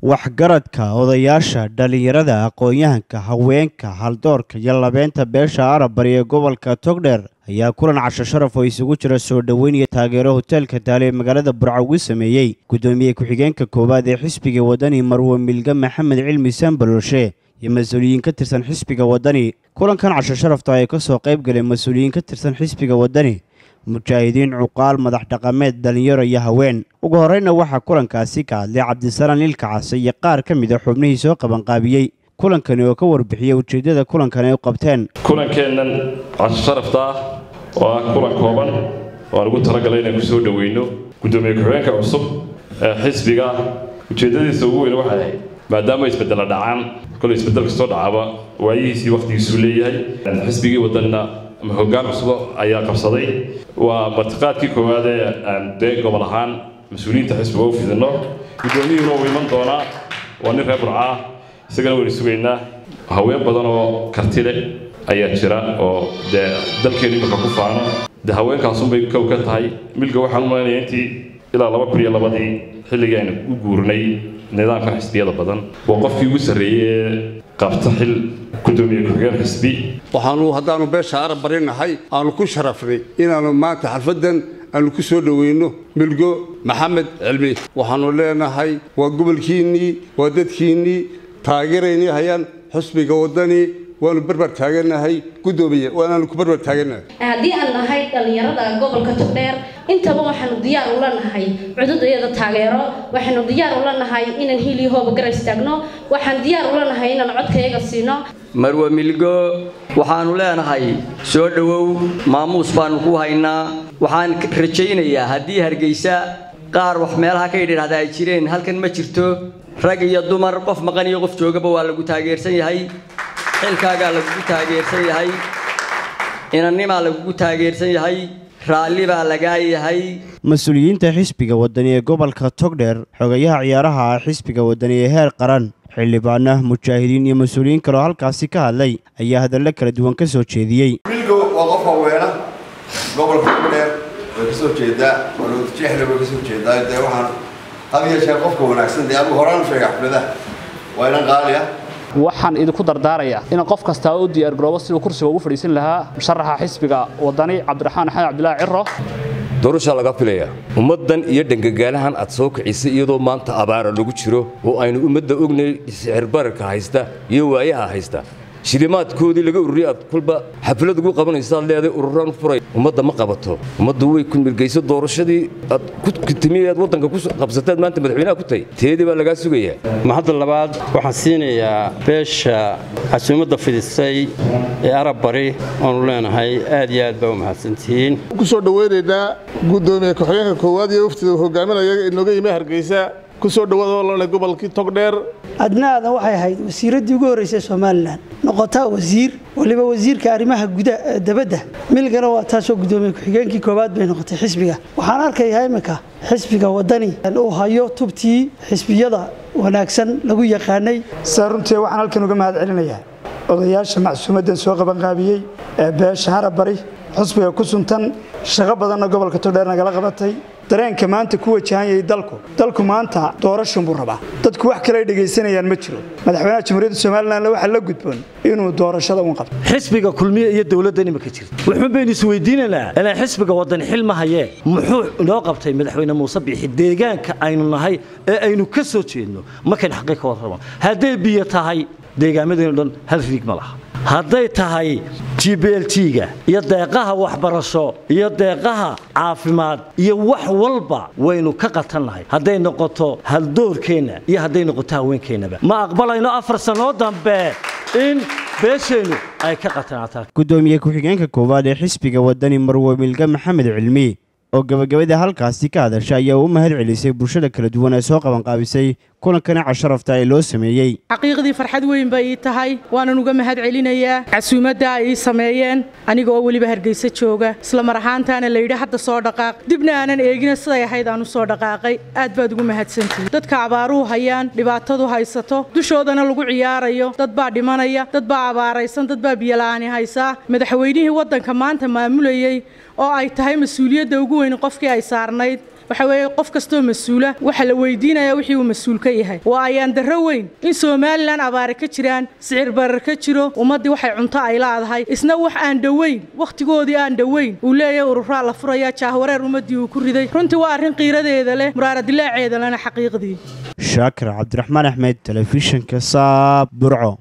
waxgaradka odayaasha dhallinyarada aqoon-yahanka haweenka haldoorka iyo labeynta beesha arabari ee gobolka togdheer ayaa kulan casho sharaf oo isugu jira soo dhoweyn iyo taageero hoteelka daale ee magaalada burco ugu sameeyey guddoomiye ku-xigeenka koowaad ee xisbiga wadani marwe milge maxamed cilmi sambalolshe iyo mas-uuliyiin ka tirsan xisbiga wadani kulankan casho sharafta ay ka soo qayb galeen mas-uuliyiin ka tirsan xisbiga wadani mujaahidiin cuqaal madax dhaqameed dhallinyaro iyo haween ugu horreyna waxaa kulankaasi ka hadlay cabdisalaan ilka case iyo qaar ka mid a xubnihii soo qabanqaabiyey kulankani oo ka warbixiyey ujeeddada kulankan ay u qabteen kulankeennan casho sharafta ah oo ah kulan kooban oo aan ugu talagalay inaan ku soo dhoweyno guddoomiye ku-xigeenka cusub ee xisbiga ujeeddadiisa ugu weyn waxay ahayd maadaama isbeddela dhacaan kolay isbeddel kastoo dhacaba waayihiisii wakhtigiisuu leeyahay xisbigii waddanna ama hoggaan cusub ayaa qabsaday waa martiqaadkii koowaad ee aan dee gobol ahaan mas-uuliyiinta xisbiga u fidinno guddoomiyuhuna uu iman doonaa waa nin reer burca ah isagana waynu sugaynaa haween badan oo karti leh ayaa jira oo dee dalkeenu imika ku faano dee haweenkaasunbay kow ka tahay milga waxaan u malaynayaa intii ilaa laba kun iyo labadii xilligii aynu u guurnay nidaamka xisbiyada badan waa qofkii ugu sarreeyey ee qabta xil guddoomiye ku-xigeen xisbi waxaanu haddaanu beesha arab barinahay aanu ku sharafnay inaannu maanta xalfaddan aanu ku soo dhoweyno milgo maxamed cilmi waxaannu leenahay waa gobolkiinnii waa dadkiinnii taageeraynii hayaan xusbiga waddani waanu barbar taaganahay guddoomiye waanaanu ku barbar taaganahay haddii aan nahay dhallinyarada gobolka togdheer intaba waxaanu diyaar ula nahay cududayada taageero waxaanu diyaar ula nahay inaan hili hooba gara istaagno waxaan diyaar ula nahay inaan codkayaga siino marwe milgo waxaannu leenahay soo dhowow maamuus baannu ku haynaa waxaan rajaynayaa haddii hargeysa qaar wax meelaha ka yidhahda ay jireen halkan ma jirto rag iyo dumar qof maqan iyo qof joogaba waa lagu taageersan yahay xilkaagaa lagugu taageersan yahay inannimaa lagugu taageersan yahay raalli baa lagaa yahay mas-uuliyiinta xisbiga wadani ee gobolka togdheer xogayaha ciyaaraha ah xisbiga wadani ee heer qaran xildhibaana mujaahidiin iyo mas-uuliyiin kaloo halkaasi ka hadlay ayaa hadallo kala duwan ka soo jeediyey milgo waa qof haweena gobolka togdheer way ka soo jeedaa waljeexle way ka soo jeedaa dee waxaan had iyo jeer qofka wanaagsan dee anugu horaan sheega xafladaha waa inan qaali ah waxaan idinku dardaarayaa inaan qof kastaa u diyaargaroobo siduu kursiga ugu fadhiisan lahaa musharaxa xisbiga wadani cabdiraxmaan axmed cabdilaahi ciro doorashaa laga filayaa ummaddan iyo dhangagaalahan aad soo kicisay iyadoo maanta abaara lagu jiro oo aynu ummadda ognay sixirbararka haysta iyo waayaha haysta shilimaadkoodii laga ururiyay aad kulba xaflad ugu qabanaysaad leeday ururaan furay ummadda ma qabato ummaddu way ku mirgayso doorashadii aad ku timi aad waddanka ku qabsateed maanta madaxweynaha ku tahay teedii baa lagaa sugayaa mahadda labaad waxaan siinayaa beesha casuumadda fidisay ee arab bari oonu leenahay aad iyo aad baa u mahadsantihiin ku soo dhoweynaynaa guddoomiye ku-xigeenka koowaad iyo waftida uu hogaaminaya inooga yimi hargeysa kusoo dhawaada gobolkii togdheer adna aadan waxay ahayd wasiiraddii ugu horreysay somalilan noqotaa wasiir waliba wasiirka arrimaha gudaha dabadda milgana waa taasoo guddoomiye ku-xigeenkii koowaad bay noqotay xisbiga waxaan arkayaa iminka xisbiga waddani uu hayo tubtii xisbiyada wanaagsan lagu yaqaanay saa runtii waxaan halkan uga mahad celinayaa odayaasha macsuumaddan soo qabanqaabiyey ee beesha harabari xusbiga ku suntan shaqo badanna gobolka togdheer nagala qabatay dareenka maanta ku wajahan yahay dalku dalku maanta doorashan buu rabaa dadku wax kale ay dhegaysanayaan ma jiro madaxweynaha jamhuuriyadda somalilan waxaa la gudboon inuu doorashada un qabto xisbiga kulmiye iyo dowladda imika jirta wuxuun baynu isweydiinaynaa ilaa xisbiga wadani xil ma hayee muxuu inoo qabtay madaxweyne muuse biixi deegaanka aynu nahay ee aynu ka soo jeedno markayn xaqii ka warramo hadday biyo tahay deegaamadeennu dhan hal riig ma laha hadday tahay g b l t-ga iyo deeqaha waxbarasho iyo deeqaha caafimaad iyo wax walba waynu ka qatannahay hadday noqoto haldoorkeenna iyo hadday noqoto haweenkeennaba ma aqbalayno afar sannoo dambe in beesheennu ay ka qatanaataan guddoomiye ku-xigeenka koowaad ee xisbiga wadani marwe milge maxamed cilmi oo gabagabada halkaasi ka hadasha ayaa u mahad celisay bulshada kala duwan ee soo qabanqaabisay kulankani casharafta ee loo sameeyey xaqiiqdii farxad weyn bay ii tahay waanan uga mahad celinayaa casuumadda ay ii sameeyeen aniga oo weliba hargeysa jooga isla mar ahaantaana layidhi hadda soo dhaqaaq dibna aanan eegina siday ahayd aan u soo dhaqaaqay aad baad ugu mahadsantihi dadka abaaruhu hayaan dhibaatadu haysato dushoodana lagu ciyaarayo dad baa dhimanaya dad baa abaaraysan dad baa biyola'aani haysaa madaxweynihii waddanka maanta maamulayey oo ay tahay mas-uuliyadda ugu weyn qofkii ay saarnayd waxa weeye qof kastoo mas-uula waxa la weydiinayaa wixii uu mas-uul ka yahay waa ayaan darro weyn in somalilan abaare ka jiraan sicir barar ka jiro ummaddii waxay cunto ay laadahay isna wax aan dhoweyn wakhtigoodii aan dhoweyn uu leeyahay ururaa la furaya jaahwareer ummaddii uu ku riday runtii waa arrin qiiradeeda leh muraaradilaaceeda lena xaqiiqdii shaakir cabdiraxmaan axmed telefishinka saab burco